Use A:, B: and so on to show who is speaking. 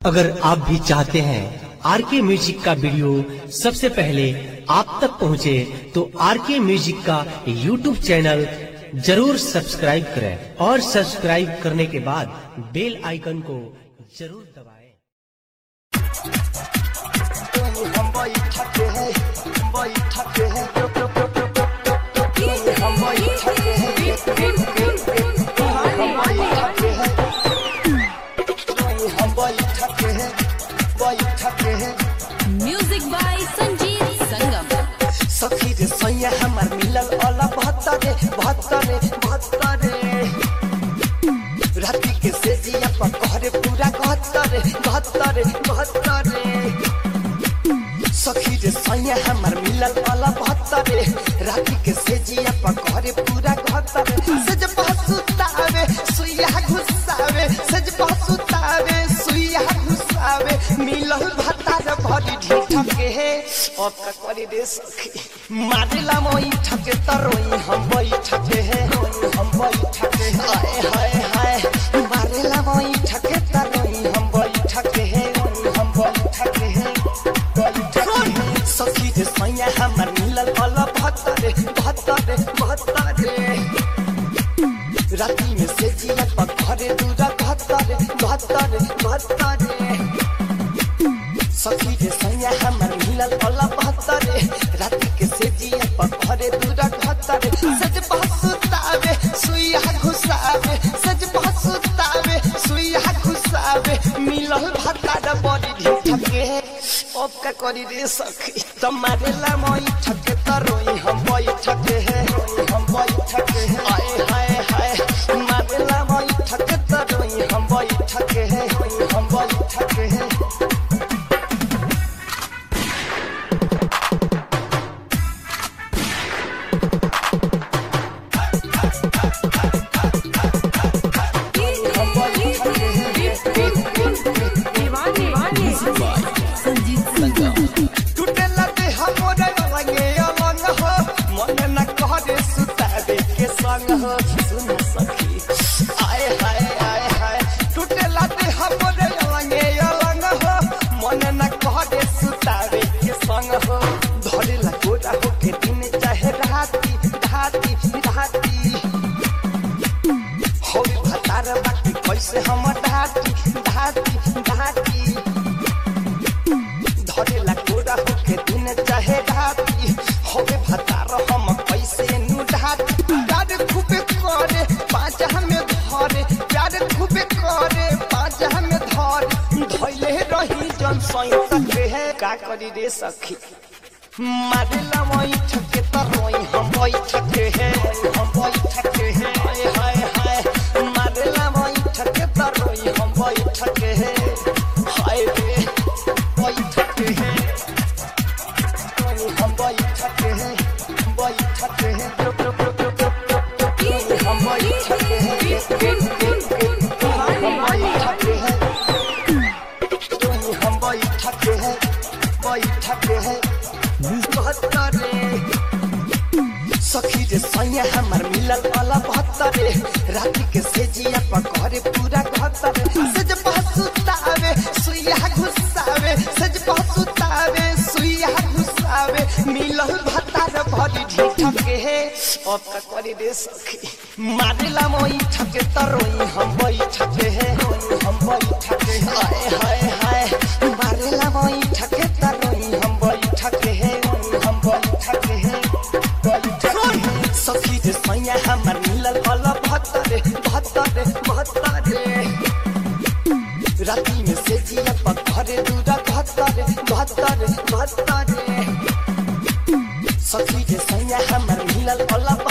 A: अगर आप भी चाहते हैं आर के म्यूजिक का वीडियो सबसे पहले आप तक पहुंचे, तो आर के म्यूजिक का यूट्यूब चैनल जरूर सब्सक्राइब करें और सब्सक्राइब करने के बाद बेल आइकन को जरूर दबाएं।
B: हम बैठते हैं बैठते हैं हम बैठते हैं हम बैठते हैं हम बैठते हैं बैठते हैं
C: म्यूजिक बाय संजीत संगम
B: सखी रे सैया हमार मिलल अला बहत्तरे बहत्तरे बहत्तरे राति के सेजिया पर कहरे पूरा गहत्तरे गहत्तरे गहत्तरे सखी रे सैया हमार मिलल अला बहत्तरे राति के सेजिया पर कहरे पूरा गहत्तरे सज पहसुतावे सुइया घुसावे सज पहसुतावे सुइया घुसावे मिलल भतार भरी ढीठ के हे अब का करी रे सखी मारेला मोई ठके तरोई हम बैठके हे हम बैठके हाय हाय हाय मारेला मोई ठके तरोई हम बैठके हे हम बैठके हे बैठके सखी रे सैया हमर मिलल अल भत्तरे भत्तरे भत्तरे राती में से जिया पर घरे दूरा भत्तरे भत्तरे भत्तरे सखी रे सैया हमर मिलल अला बहत्तरे राति के से जिया पर घरे दूरा घत्तरे सज बहसुतावे सुइया घुसावे सज बहसुतावे सुइया घुसावे मिलल भत्तार बड़ी ढीठ के अब का करी रे सखी तुम्हारे ला मोई ठके तरोई हम बोई ठके है हम बोई ठके है आए हाय हाय मारे ला मोई ठके तरोई हम बोई ठके है हम बोई ठके है
C: संजीत संगम
B: टूटेला दे हमरे लगे अलंग हो मन न कहरे सुतावे के संग हो सुन सखी आए हाय आए हाय टूटेला दे हमरे लगे अलंग हो मन न कहरे सुतावे के संग हो धरेला गोरा हो के दिन चाहे राती राती राती होई भतार बाकी कैसे हम ढाटी ढाटी ढाटी धरेला गोरा होके दिन चाहे राती होवे भतार हम कैसे नु ढाटी प्यार खूबे करे पाँच हमें धरे प्यार खूबे करे पाँच हमें धरे धैले रही जन सैत है का करी रे सखी मारेला मोई ठके तरोई हम बोई ठके है हम बोई ठके है हाय हाय हाय मारेला मोई ठके तरोई हम बोई ठके है हाय रे बोई ठके है हम बोई ठके है बोई ठके है हम बोई ठके है हम बोई ठके है हम बोई ठके है बोई ठके है बहत्तरे सखी रे सैया हमर मिलल वाला बहत्तरे राति के सेजिया पर घरे पूरा घत्तरे सज पहसुतावे सुइया घुसावे सज पहसुतावे सुइया घुसावे मिलल भतार भरी ढीठ के हे अब का करी रे सखी मारेला मोई ठके तरोई हम बई ठके हे हम बई ठके हाय हाय हाय मारेला मोई ठके तरोई हम बई ठके हे हम बई ठके हे बई ठके हे सखी रे सैया हमर मिलल वाला भत्तरे भत्तरे भत्तरे राति में से जिया पर घरे दूरा भत्तरे भत्तरे भत्तरे सखी रे सैया हमर मिलल वाला